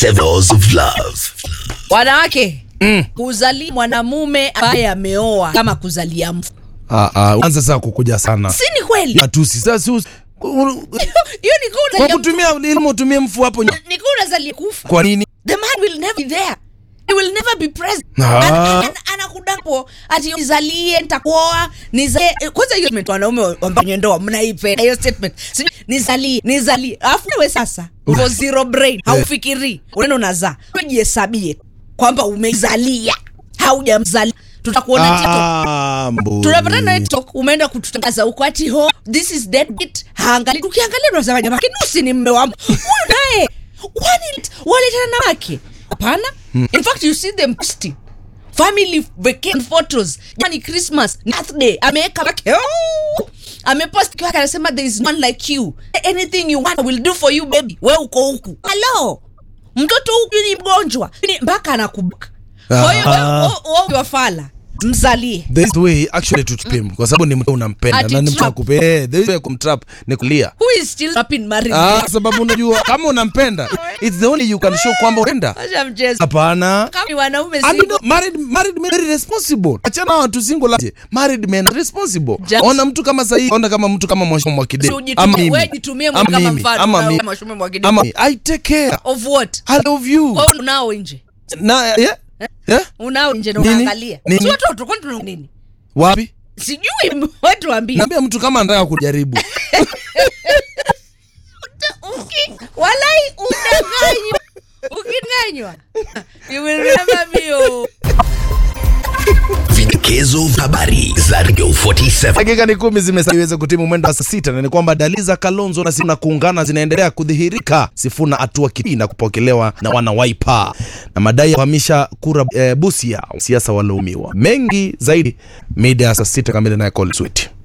Devils of Love. wanawake kuzalia mwanamume ambaye ameoa kama kuzalia mfu Ah, ah, anza sasa kukuja sana si ni kweli matusi sasa si us- hiyo ni kwa kuzalia kutumia ilmu utumie mfu hapo ny- ni unazalia kufa kwa nini the man will never be there he will never be present Ah. Ana- ana- anakudapo ati nizalie nitakuoa nizalie kwanza hiyo statement wanaume wa- wa kwenye ndoa mnaipenda hiyo statement Sijui, nizalie nizalie alafu wewe sasa uko zero brain haufikirii unaenda unazaa wewe jihesabie kwamba umezalia haujamzalia tutakuona TikTok Ah, mburi. tunapata na TikTok umeenda kututangaza huko ati ho this is dead bit haangali tukiangalia tunasema jamaa kinusi ni mme wangu huyu naye wani waletana na wake hapana in fact you see them posting family vacation photos yani christmas birthday ameweka wake oh! amepost kiwake anasema there is one like you anything you want I will do for you baby we uko huku halo mtoto huku ni mgonjwa Ni- mpaka anakubuka kwa hiyo Ah. wewe- wewe ukiwa fala mzalie There is way actually to trap him kwa sababu ni mtu unampenda Ati na ni mtu trap. akupe eh there is way kumtrap ni kulia who is still trapping married ah sababu unajua kama unampenda it's the only you can show kwamba unampenda Acha mchezo hapana kama ni wanaume I mean, single married married men very responsible. Achana watu single aje. Married men are responsible. Just- Ona mtu kama sahi, ona kama mtu kama Mwashimo Mwakide. Si ujitumie- wewe jitumie kama mfano, ama kama mimi. Mwashimo Mwakide. Ama mimi. I take care. of what I love you. Wewe unao nje Na yeah? Yeah? unao nje na Nini? unaangalia Nini? si watoto kwani tuna nini Wapi? sijui watu waambie Naambia mtu kama anataka kujaribu. Uki- walai udanganywa ukidanganywa you will remember me oh. Vidokezo vya habari za Radio 47. Dakika ni kumi zimesalia iweze kutimu mwendo wa saa sita na ni kwamba dalili za Kalonzo na Sifuna kuungana zinaendelea kudhihirika. Sifuna atua kipi na kupokelewa na wana Wiper na madai ya kuhamisha kura e, Busia, siasa walaumiwa. Mengi zaidi mida ya saa sita kamili naye Call Sweet.